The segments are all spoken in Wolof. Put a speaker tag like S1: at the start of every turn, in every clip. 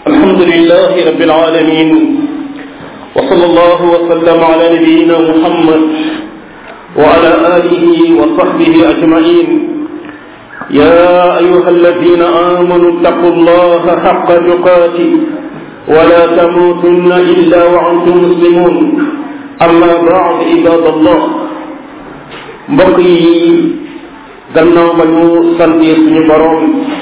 S1: الحمد لله رب العالمين وصلى الله وسلم على نبينا محمد وعلى آله وصحبه أجمعين يا أيها الذين آمنوا اتقوا الله حق تقاته ولا تموتن إلا وأنتم مسلمون أما بعد عباد الله mbokk yi gannaaw ba ñu santee suñu boroom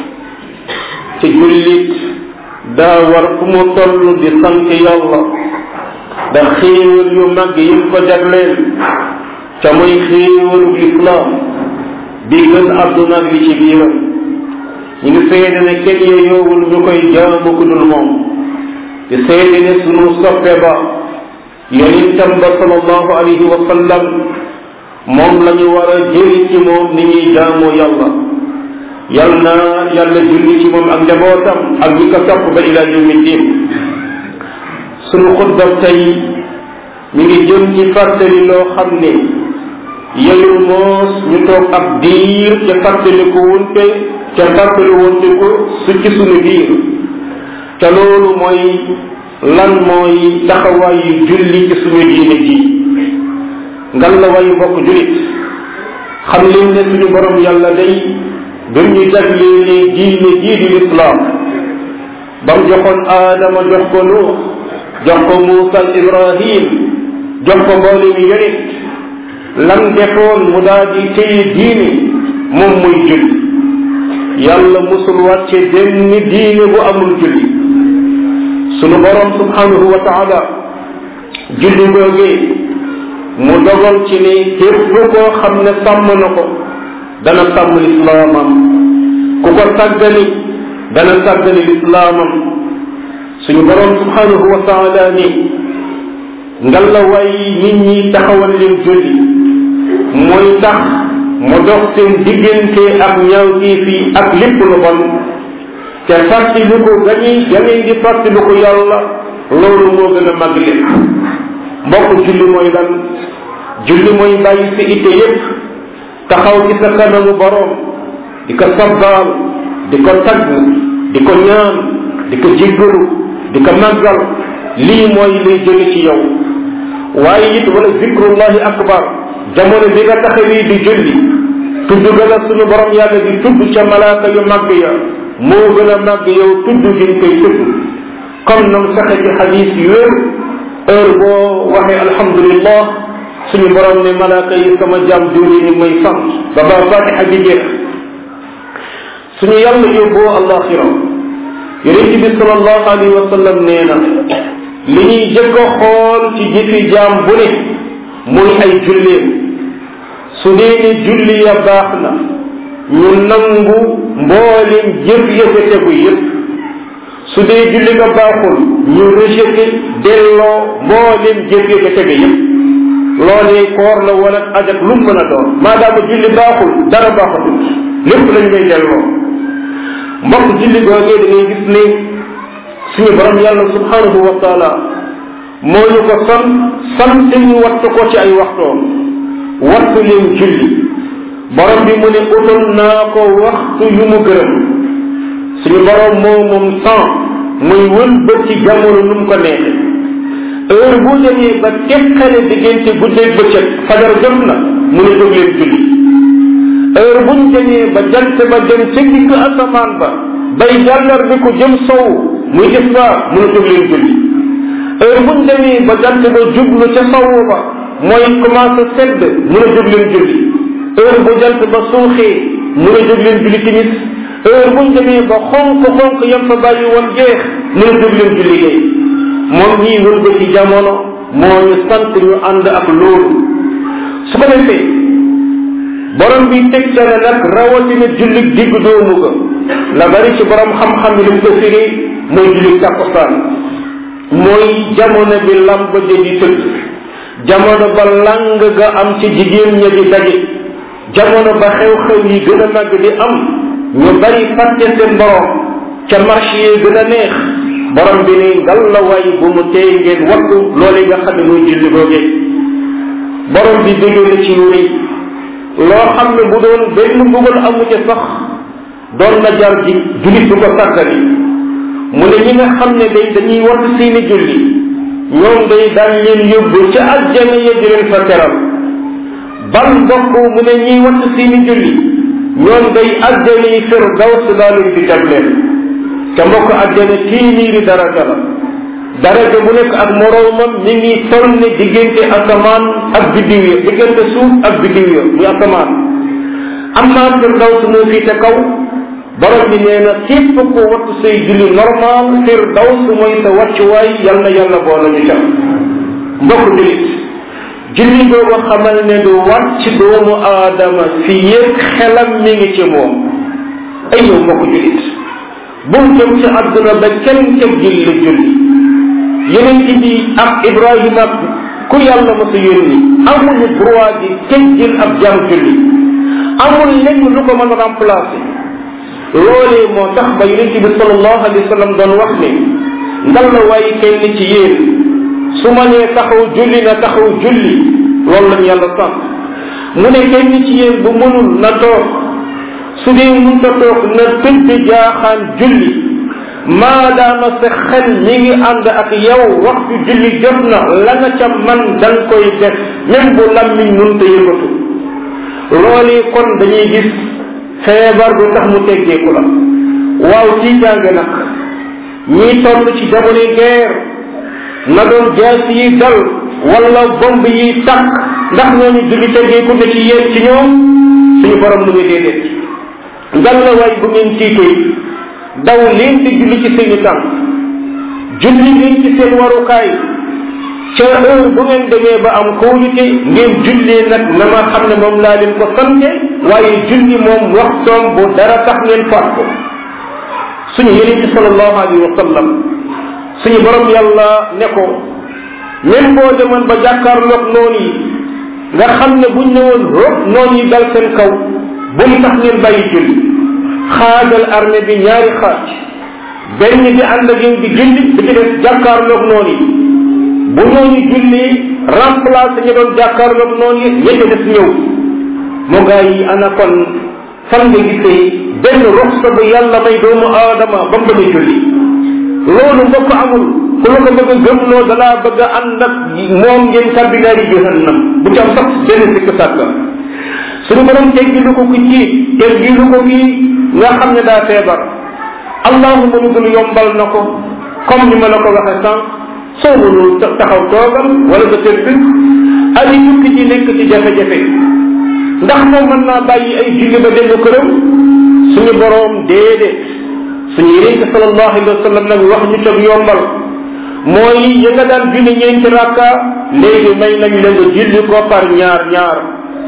S1: ci jullit daa war fu mu toll di sant yàlla da xéewal yu mag yi ko jagleel ca muy xéewalu lislaam bi gën àdduna ak li ci biiram ñu ngi seede ne kenn yeyoowul ñu koy jaamu ku dul moom di seede ne sunu soppe ba yonentam ba sallallahu alayhi wa sallam moom la ñu war a jëri ci moom ni ñuy jaamoo yàlla yal na yàlla julli ci moom ak njabootam ak ñi ko topp ba ila yawmi din sunu xutba tey mi ngi jëm ci fàttali loo xam ne yeyul moos ñu toog ab diir ca fàttaliku wunte ca fàttali wunte ko su ci sunu biir te loolu mooy lan mooy taxawaayu julli ci suñu diine ji ngal la wayu bokk julit xam leen ne suñu borom yàlla day bim ñu jagleelee diine jii di lislaam ba mu joxoon aadama jox ko nuux jox ko muusa ibrahim jox ko mboole mi yonit lam defoon mu daal di téye diine moom muy julli yàlla musul wàcce benn diine bu amul julli sunu borom subhanahu wa taala julli googee mu dogal ci ne képp koo xam ne sàmm na ko dana sàmm lislaamam ku ko sàggani dana sàggani lislaamam suñu borom subhanahu wa taala ni ngalla way nit ñi taxawal leen julli mooy tax mu dox seen diggante ak ñaawteef yi ak lépp lu bon te fàttaliku gañuy gañuy di fàttaliku yàlla loolu moo gën a mag lépp mbokk julli mooy lan julli mooy bàyyi sa itte yépp taxaw ci sa kanamu boroom di ko sabbaal di ko tagg di ko ñaan di ko jéggalu di ko màggal lii mooy lay jóge ci yow waaye it wala zikrullahi akbar jamono bi nga taxawee di julli tudd gën a sunu borom yàlla di tudd ca malaaka yu màgg ya moo gën a màgg yow tudd gi koy tudd comme nam saxe ci xadis yu wér heure boo waxee alhamdulillah suñu borom ne malaaka yi sama jaam diwli ni may sant ba ba fatiha bi jeex suñu yàlla yóbboo alaxira yonent bi salallahu alayhi wa sallam nee na li ñuy jëkk a xool ci jëfi jaam bu ne muy ay julleem su dee ne julli ya baax na ñu nangu mboolem jëf yëfe tegu yëpp su dee julli nga baaxul ñu rejeté delloo mboolem jëf yëfe tegu yëpp loolee koor la wala ajak lu mën a doon maadaama julli baaxul dara baaxatul lépp lañ koy delloo mbokk julli googee da ngay gis ne suñu borom yàlla subhanahu wa taala moo ñu ko sant sant ñu wattu ko ci ay waxtoom wattu leen julli borom bi mu ne utal naa ko waxtu yu mu gërëm suñu borom moo moom temps muy wëlbët ci jamono nu mu ko neexe heure bu demee ba teqale diggante guddeeg bëccëg fajar jot na mu ne jóg leen julli heure buñ demee ba jant ba dem ca digg asamaan ba bay jàllar bi ko jëm sow muy isra mu ne jóg leen julli heure buñ demee ba jant ba jublu ca sow ba mooy commencé sedd mu ne jóg leen julli heure bu jant ba suuxee mu ne jóg leen julli timis heure buñ demee ba xonk xonk yam fa bàyyi woon jeex mu ne jóg leen julli gay moom ñii wër ba ci jamono moo ñu sant ñu ànd ak loolu su ko defee borom bi teg ca ne nag rawatina jullit digg doomu ga la bari ci borom xam-xam yi lim ko firi mooy jullit takkusaan mooy jamono bi lamb ja di tëdd jamono ba lang ga am ci jigéen ña di daje jamono ba xew-xew yi gën a màgg di am ñu bari fàtte seen borom ca marché yi gën a neex borom bi ni ngal la way bu mu tee ngeen wattu loolu nga xam ne muy julli googee borom bi dégg na ci yu rëy loo xam ne bu doon benn mbugal amu ca sax doon na jar ji julit du ko sàggani mu ne ñi nga xam ne day dañuy wattu seeni julli ñoom day daan leen yóbbu ca aljana ya di leen fa teral bal mbokk mu ne ñiy wattu seeni julli ñoom day aljana yi firdaws daa leen di teg leen te mbokk aljana téeméeri daraja la daraja bu nekk ak moroomam mi ngi toll ne diggante asamaan ak biddiw ya diggante suuf ak biddiw ya muy asamaan amma firdaws moo fii te kaw borom bi nee na képp ko wattu say julli normal firdaws mooy sa wàccuwaay yal na yàlla boole ñu ca mbokk julit julli googu xamal ne du wàcc doomu aadama fi yëg xelam mi ngi ci moom ay yow mbokk julit bul jëm ci àdduna ba kenn ca julli julli yeneen bi ak ibrahima ku yàlla ma sa yónni amuñu droit di teggil ab jam julli amul lenn lu ko mën a remplacer loolee moo tax ba yonent bi sallallahu alayhi wa sallam doon wax ne ndal la waaye kenn ci yéen su ma nee taxaw julli na taxaw julli loolu lañu yàlla sant mu ne kenn ci yéen bu mënul na toog su dee mun ta toog na tëdd jaaxaan julli maadaama sa xel mi ngi ànd ak yow waxtu julli jot na la nga ca man da nga koy def même bu lammiñ mun ta yëngatu loolu kon dañuy gis feebar du tax mu teggeeku la waaw ci jàng nag ñii toll ci jamono guerre na doon jaas yi dal wala bomb yi takk ndax ñooñu julli teggeeku na ci yéen ci ñoom suñu borom mu ngi déedéet ngal la waay bu ngeen tiitee daw leen di julli ci seeni tànk julli leen ci seen warukaay ca heure bu ngeen demee ba am kóolute ngeen jullee nag na ma xam ne moom laa leen ko sante waaye julli moom waxtoom bu dara tax ngeen faat ko suñu yeneen ci sallallahu alayhi wa sallam suñu borom yàlla ne ko même boo demoon ba jàkkaarloog noonu yi nga xam ne buñ ne woon rop noonu yi dal seen kaw bu mu tax ngeen bàyyi julli xaajal armée bi ñaari xaaj benn bi ànd ak yow di julli bi ci des jàkkaarloog noonu yi bu ñooñu julli remplacer ñu doon jàkkaarloog noonu yi ñette des ñëw mu gaa yi ana kon fan nga gisee benn ruxsa bu yàlla may doomu aadama ba mu bëgg a julli loolu mbokk amul ku la ko bëgg a gëmloo dalaa bëgg a ànd ak moom ngeen tàbbi naari jahannam bu ci am sax benn sikk sàkk suñu borom teggilu ko ku ci teggilu ko kii nga xam ne daa feebar allahuma lu dul yombal na ko comme ni ma la ko waxe sànq soo mënul taxaw toogal wala nga tëdd ay tukki ji nekk ci jafe-jafe ndax moom mën naa bàyyi ay julli ba dellu këram suñu boroom déedéet suñu yonent sallallahu alayhi wa sallam nag wax ñu teg yombal mooy ya nga daan julli ñeenti rakka léegi may nañ la nga julli ko par ñaar ñaar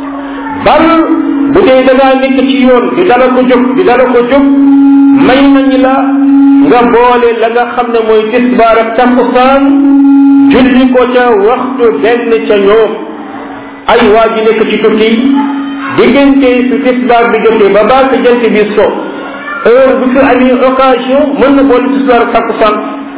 S1: bal bu dee da ngaa nekk ci yoon di dala ko jóg di dala ko jóg may nañ la nga boole la nga xam ne mooy tisbaar ak takkusaan julli ko ca waxtu benn ca ñoom ay waa ji nekk ci tukki diggante su tisbaar bi jotee ba baa jant bi so heure bu fi amee occasion mën na boole tisbaar ak takkusaan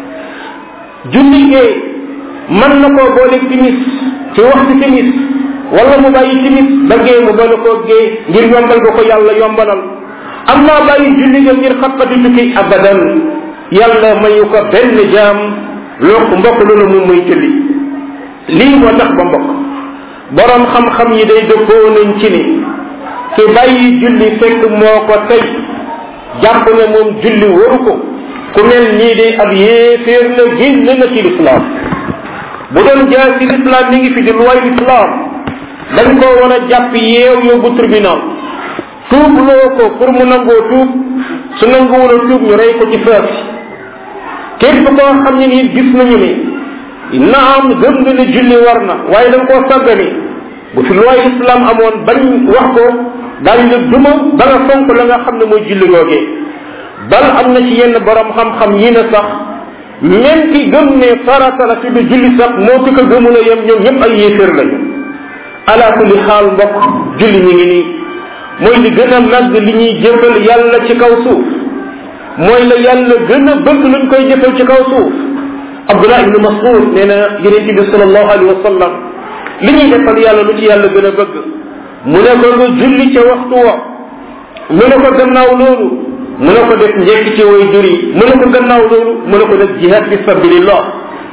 S1: julli gee mën na koo boole timis ci waxtu timis wala mu bàyyi timis ba gee mu boole koo gee ngir yombal ko ko yàlla yombalal am naa bàyyi julli ga ngir xappati tukki abadan yàlla mayu ko benn jaam loo mbokk loolu moom muy julli lii moo tax ba mbokk borom xam-xam yi day dëppoo nañ ci ni ki bàyyi julli fekk moo ko tey jàpp ne moom julli waru ko ku mel nii day ab yéeféer la génn na ci lislaam bu doon jaar ci lislaam mi ngi fi di luway lislaam dañ koo war a jàpp yeew yóbbu tribunal tuub loo ko pour mu nangoo tuub su nanguwul a tuub ñu rey ko ci fees képp koo xam ne nii gis nañu ni naam gëm nga ne julli war na waaye da nga koo sàggani bu fi looy islam amoon bañ wax ko daañu la duma ba nga fonk la nga xam ne mooy julli googee bal am na ci yenn borom xam-xam yi ne sax même ki gëm ne farata la ci du julli sax moo ki ko gëmul a yem ñoom ñëpp ay yéeféer lañu ala kulli xaal mbokk julli ñu ngi nii mooy li gën a màgg li ñuy jëfal yàlla ci kaw suuf mooy la yàlla gën a bëgg luñ koy jëfal ci kaw suuf abdullah ibnu mas'ud nee na yonent bi sallallahu alayhi wa sallam li ñuy defal yàlla lu ci yàlla gën a bëgg mu ne ko nga julli ca waxtu wa mu ne ko gannaaw loolu mu ne ko def njekk ci way jur yi mu ne ko gannaaw loolu mu ne ko def jihad fi sabilillah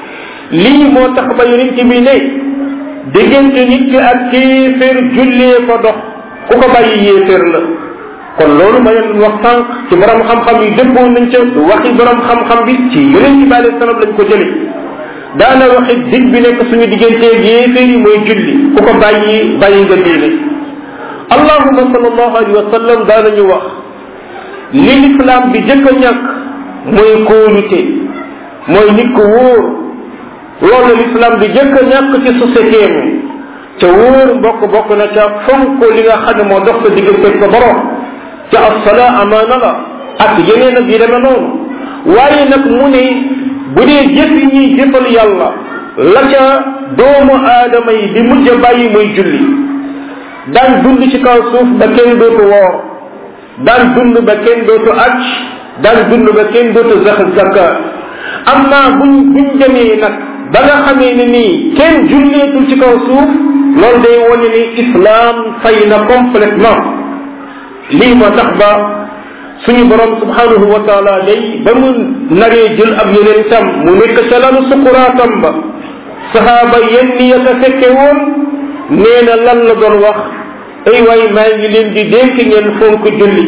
S1: lii moo tax ba yonent bi ne diggante nit ki ak kéeféer jullee ko dox ku ko bàyyi yéeféer la kon loolu ma leen wax sànq ci borom xam-xam yi dëppoo nañ ca du waxi borom xam-xam bi ci yonent bi alayhi salaam lañ ko jële daana waxi dig bi nekk suñu digganteeg yéeféer yi mooy julli ku ko bàyyi bàyyi nga diine allahuma sallallahu alayhi wa sallam daanañu wax li lislaam bi jëkk a ñàkk mooy kóolute mooy nit ko wóor loolu lislaam bi jëkk a ñàkk ci société mi ca wóor mbokk bokk na ca fonk li nga xam ne moo dox sa diggante sa borom ca assala amaana la ak yeneen ak yi demee noonu waaye nag mu ne bu dee jëf yi ñuy jëfal yàlla la ca doomu aadama yi di mujj a bàyyi muy julli daan dund ci kaw suuf ba kenn dootu woor daan dund ba kenn dootu aj daan dund ba kenn dootu zax zaka amma buñ buñ demee nag ba nga xamee ne nii kenn julleetul ci kaw suuf loolu day wane ni islam fay na complètement lii moo tax ba suñu borom subhanahu wa taala day ba mu naree jël ab yeneen tam mu nekk ca lanu sukuraatam ba sahaaba yenn ya ka fekke woon nee na lan la doon wax ay waay maa ngi leen di dénk ngeen fonk julli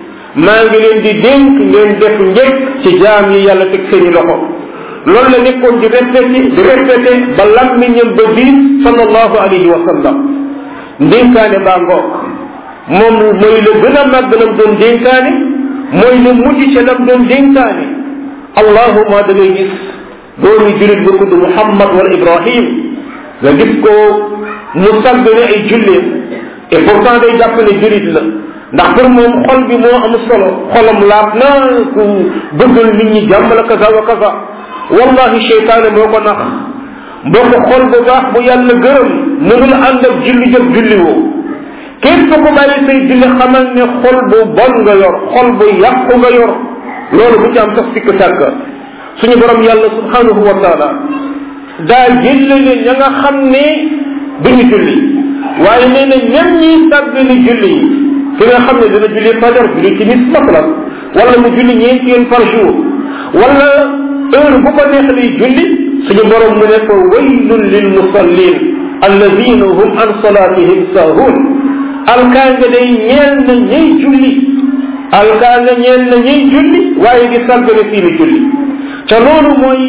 S1: maa ngi leen di dénk ngeen def njëkk ci jaam yi yàlla teg seeni loxo loolu la nekkoon di répété di répété ba lammiñam ba biir sallallahu alayhi wa sallam ndénkaane baa ngoog moom mooy la gën a màgg lam doon dénkaane mooy la mujj ca lam doon dénkaane allahuma da ngay gis doomi julit bu tudd muhammad wala ibrahim nga gis ko mu sàgg ne ay julleem et pourtant day jàpp ne julit la ndax pour moom xol bi moo am solo xolam laab na ku bëggal nit ñi jàmm la kaza wa kaza wallahi cheytaane moo ko nax mbokk xol bu baax bu yàlla gërëm mënul ànd ak julli jëf julli woo képp ku bàyyi say julli xamal ne xol bu bon nga yor xol bu yàqu nga yor loolu bu ci am sax sikk sàkk suñu borom yàlla subhanahu wa taala daa jëllale ña nga xam ne duñu julli waaye nee na ñan ñiy sàggali julli yi ki nga xam ne dina julli fajar julli timis masalan wala mu julli ñeenti yoon par jour wala heure bu ko neex lay julli suñu borom mu ne ko waylun lil musallin alladina hum an salatihim sahun alkaanga day ñeel na ñay julli alkaanga ñeel na ñay julli waaye di sàggane seeni julli ca loolu mooy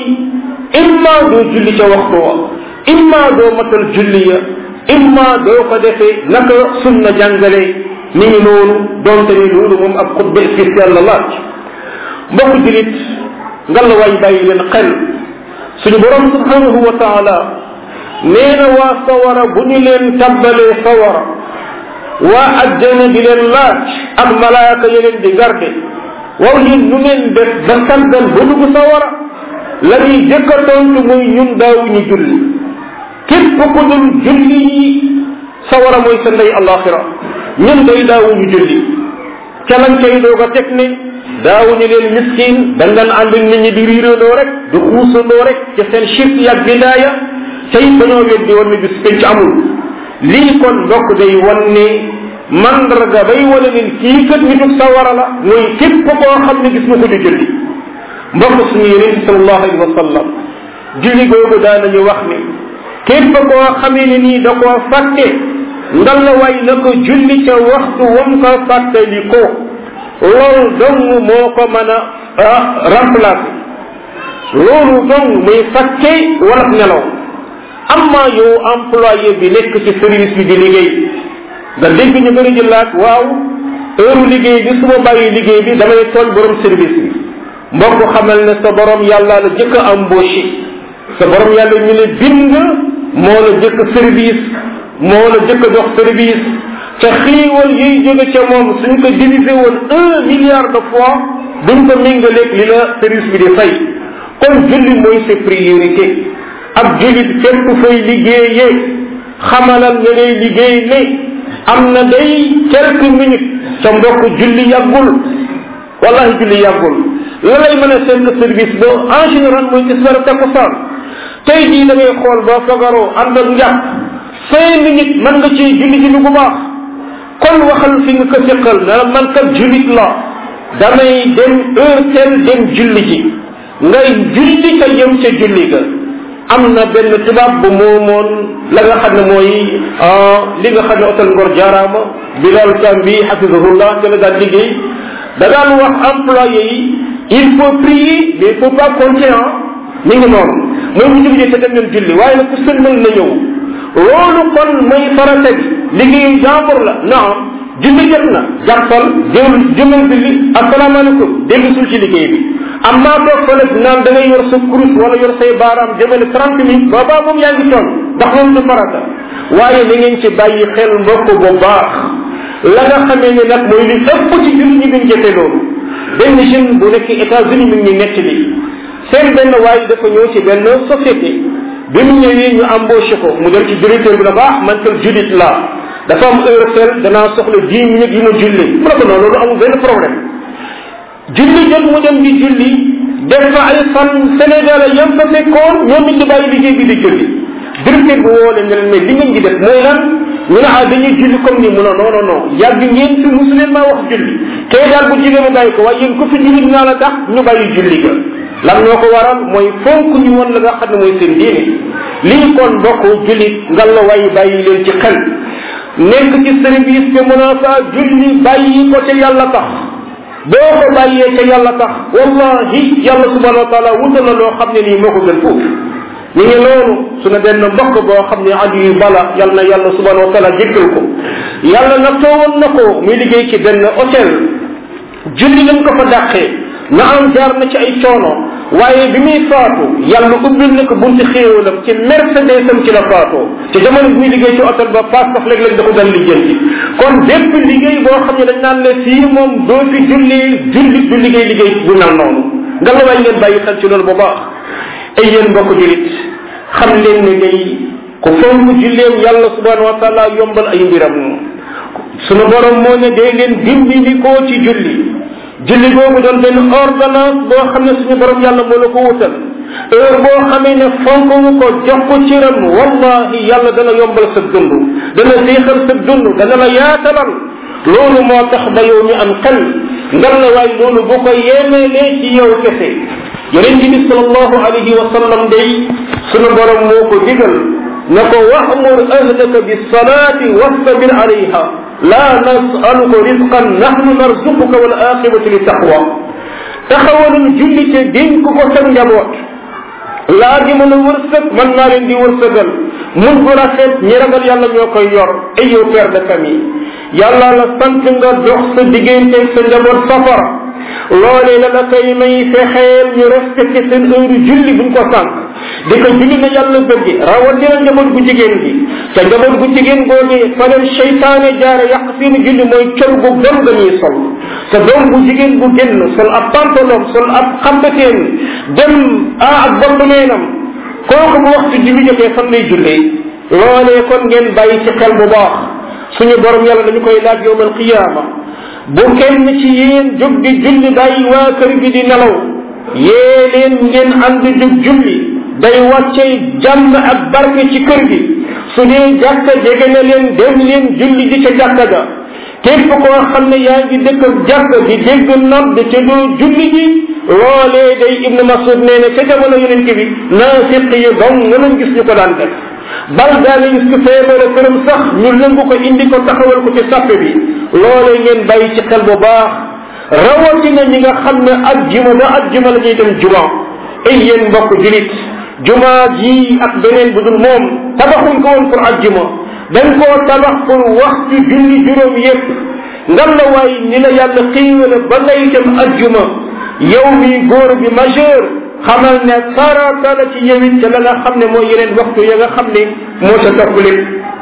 S1: imma doo julli ca waxtu wa imma doo matal julli ya imma doo ko defee naka sunna jàngale ni ngi noonu donte ni loolu moom ab xutba spécial la laaj mbokk julit ngalla waay bàyyi leen xel suñu borom subhanahu wa taala nee na waa sawara bu ñu leen tabbalee sawara waa ajjana di leen laaj ak malaaka ya leen di garde waaw yéen nu ngeen def ba sàggan ba dugg sawara la ñuy jëkk a tontu muy ñun daawuñu julli képp ku dul julli yi sawara mooy sa ndey alaxira ñun day daawuñu julli ca lañ cay doog a teg ne daawuñu leen miskin dañ daan ànd nit ñi di riirandoo rek di xuusandoo rek ci seen shirk yag bidaaya tey dañoo weddi woon ne bis penc amul lii kon mbokk day wan ne mandarga bay wane ne kii kat nitug sawara la mooy képp koo xam ne gis nga ko di julli mbokk suñu yeneen sallallahu alayhi wa sallam julli googu daanañu wax ne képp koo xamee ne nii da koo fàtte ngal la way na ko julli ca waxtu wam ko fàttali ko loolu dong moo ko mën a remplacer loolu dong muy fàtte wala nelaw amma yow employé bi nekk ci service bi di liggéey nga dégg ñu bëri di laaj waaw heure liggéey bi su ma bàyyi liggéey bi damay tooñ borom service bi mbokk xamal ne sa borom yàlla la jëkk a embauché sa borom yàlla ñu ne bind moo la jëkk service moo la jëkk a jox service ca xiiwal yiy jóge ca moom suñ ko divisé woon un milliard de fois duñ ko méngaleeg li la service bi di fay kon julli mooy sa priorité ab jullit fépp fay liggéeyee xamalal nga ngay liggéey ne am na day quelques minutes sa mbokk julli yàggul wallahi julli yàggul la lay mën a seen service ba en général mooy tisbaar takkusaan tey jii da ngay xool ba fagaroo ànd ak njàpp cinq minutes mën nga ci julli julli bu baax kon waxal fi nga ko seqal ne la man kat jullit la damay dem heure tel dem julli ji ngay julli ka yem ca julli ga am na benn tubaab bu moomoon la nga xam ne mooy li nga xam ne otel ngor jaaraama bilal kam bi hafizahullah te la daan liggéey da daan wax employé yi il faut prier mais il faut pas compter ah mi ngi noonu mooy bu jógee te dem leen julli waaye nag ku sëlmal na ñëw loolu kon mooy farata bi liggéeyu jàmbur la naam julli jot na jàppal jël jëmal julli asalaamaaleykum dellu sul ci liggéey bi am naa toog fële naan da ngay yor sa kurus wala yor say baaraam jëmale trente minutes boobaa moom yaa ngi toog ndax loolu du farata waaye na ngeen ci bàyyi xel mbokk bu baax la nga xamee ne nag mooy li ëpp ci julli ñi biñ jëfe loolu benn jeune bu nekk États-Unis mi ngi nekk li seen benn waaye dafa ñëw ci benn société bi mu ñëwee ñu embauché ko mu dem ci directeur bi na baax man kal julit laa dafa am heure tel danaa soxla dix minutes yu ma julli mu ne ko non loolu amul benn problème julli jot mu dem di julli def fa ay fan Sénégal yam fa fekkoon ñoom it di bàyyi liggéey bi di julli directeur bi woo leen ne leen mais li ngeen di def mooy lan ñu ne ah dañuy julli comme ni mu ne non non non yàgg ngeen fi musu leen maa wax julli kay daal bu jigéen mu bàyyi ko waaye yéen ku fi julli naa la tax ñu bàyyi julli ga lan moo ko waral mooy fonk ñu woon la nga xam ne mooy seen diine lii kon bokk jullit nga la way bàyyi leen ci xel nekk ci service te mën a faa julli bàyyi ko ca yàlla tax boo ko bàyyee ca yàlla tax wallahi yàlla subhanahu wa taala wutal na loo xam ne nii moo ko gën foofu ñu ngi loolu sunu benn mbokk boo xam ne aju yu bala yal na yàlla subhanahu wa taala jéggal ko yàlla nag toowoon na ko muy liggéey ci benn hôtel julli lañ ko fa dàqee na am jaar na ci ay coono waaye bi muy faatu yàlla ubbil na ko bunti xéewalam ci mercedes am ci la faatoo ci jamono bi muy liggéey ci hôtel ba paas sax léeg-léeg da ko daan lijjanti kon bépp liggéey boo xam ne dañ naan ne fii moom doo fi julli julli du liggéey liggéey bu mel noonu nga la waay ngeen bàyyi xel ci loolu bu baax ay yéen mbokk julit xam leen ne day ku fonk julleem yàlla subhanahu wa taala yombal ay mbiram sunu borom moo ne day leen dimbali koo ci julli julli googu doon benn ordonnance boo xam ne suñu borom yàlla moo la ko wutal heure boo xamee ne fonk nga ko jox ko ciram wallahi yàlla dana yombal sa dund dana séexal sa dund dana la yaatalal loolu moo tax ba yow mi am xel ngar la waay loolu bu ko yemeelee ci yow kese yonent bi salallahu alayhi wa sallam day sunu borom moo ko digal na ko wa'mur ahlaka bisalaati wastabir alayha la nasaluka risqan nahnu narzuquka wal aqibatu li taqwa taxawalul julli te dénk ko sa njaboot laa di mën a wërsëg mën naa leen di wërsëgal mun bu rafet ñi ragal yàlla ñoo koy yor ay yow père de famille yàlla la sant nga dox sa digganteeg sa njaboot safara loolee la la koy may fexeel ñu respecté seen heure julli buñ ko sànq di ko julli na yàlla bëgge rawatina njaboot gu jigéen gi te njaboot gu jigéen googee fa leen seytaane jaare yàq seeni julli mooy col gu bon nga ñuy sol te doom bu jigéen bu génn sol ab pantalon sol ab xambateen dem a ak bopp neenam kooku bu waxtu julli jotee fan lay jullee loolee kon ngeen bàyyi ci xel bu baax suñu borom yàlla dañu koy laaj yowmal qiyaama bu kenn ci yéen jóg di julli bàyyi waa kër gi di nelaw yee leen ngeen ànd jóg julli day wàcce jàmm ak barke ci kër gi su dee jàkka jege na leen dem leen julli di ca jàkka ga képp koo xam ne yaa ngi dëkk ak jàkka di dégg nodd te doo julli ji loolee day ibnu masud nee ne ca jamono yonent bi naafiq yi dong nga lañ gis ñu ko daan def bal daana gis ko feebare këram sax ñu lëngu ko indi ko taxawal ko ci sàppe bi loolee ngeen bàyyi ci xel bu baax rawatina ñi nga xam ne ajjuma ba ajjuma la ñuy dem juma ay yéen mbokk julit juma ji ak beneen bu dul moom tabaxuñ ko woon pour ajjuma dañ koo tabax pour waxtu julli juróom yépp ngan la waay ni la yàlla xiiwale ba ngay dem ajjuma yow mi góor bi majeur xamal ne farata la ci yewit te la nga xam ne mooy yeneen waxtu ya nga xam ne moo sa topp lépp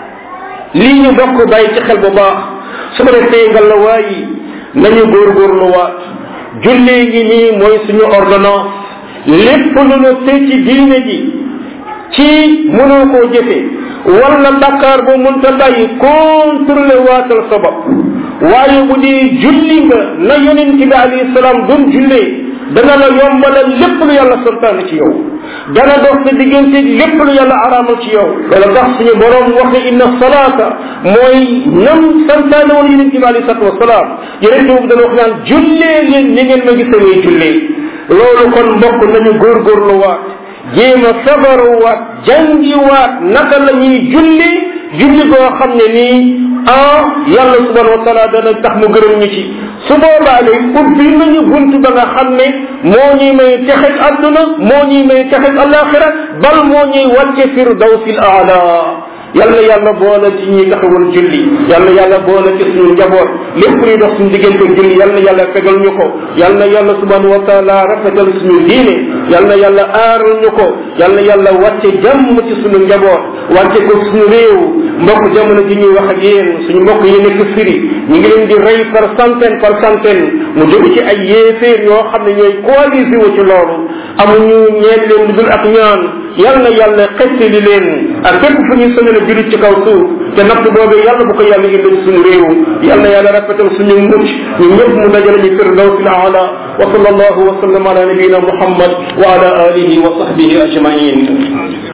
S1: lii ñu bokk bàyyi ci xel bu baax su ko defee nga la waayi nañu góorgóorlu waat jullee gi nii mooy suñu ordonnance lépp lu nu te ci diine ji ci mënoo koo jëfe wala bakkaar bu mënta bàyyi contrôlé waatal sa bopp waaye bu dee julli nga na yonent bi alayhi salaam doon jullee dana la yombalal lépp lu yàlla santaane ci yow dana dox sa diggante lépp lu yàlla araamal ci yow wala tax suñu borom wax ne inna salaata mooy nam santaane woon yonente bi alei salatu wasalaam yonente boobu dana wax naan jullee leen ni ngeen ma gisee muy jullee loolu kon mbokk nañu góorgóorlu waat jéem a sabaruwaat jàngiwaat naka la ñuy julli julli goo xam ne nii ah yàlla subhanahu wa taala dana tax mu gërëm ñu ci su boobaa de ubbi nañu bunt ba nga xam ne moo ñuy may texeg àdduna moo ñuy may texeg alaxira bal moo ñuy wàcce firdawsil aala yàlla yàlla boole ci ñi taxawal julli yàlla yàlla boole ci suñu njaboot lépp luy dox suñu diggante julli yàlla yàlla fegal ñu ko yàlla yàlla subhanahu wa taala rafetal suñu diine yàlla yàlla aaral ñu ko yàlla yàlla wàcce jàmm ci suñu njaboot wàcce ko suñu réew mbokk jamono ji ñuy wax ak yéen suñu mbokk yi nekk firi ñu ngi leen di rey par centaine par centaine mu jóge ci ay yéeféer yoo xam ne ñooy coalisé wu ci loolu amuñu ñeen leen lu dul ak ñaan yàlla yàlla xettali leen ak fépp fu ñuy sonal julit ci kaw suuf te natt boobee yàlla bu ko yàlla indi suñu réew yàlla yàlla rafetal suñu mucc ñu ñëpp mu dajale ñu firdawsil aala wa sallallahu wa sallam ala nabiyina muhammad wa ala alihi wa sahbihi ajmain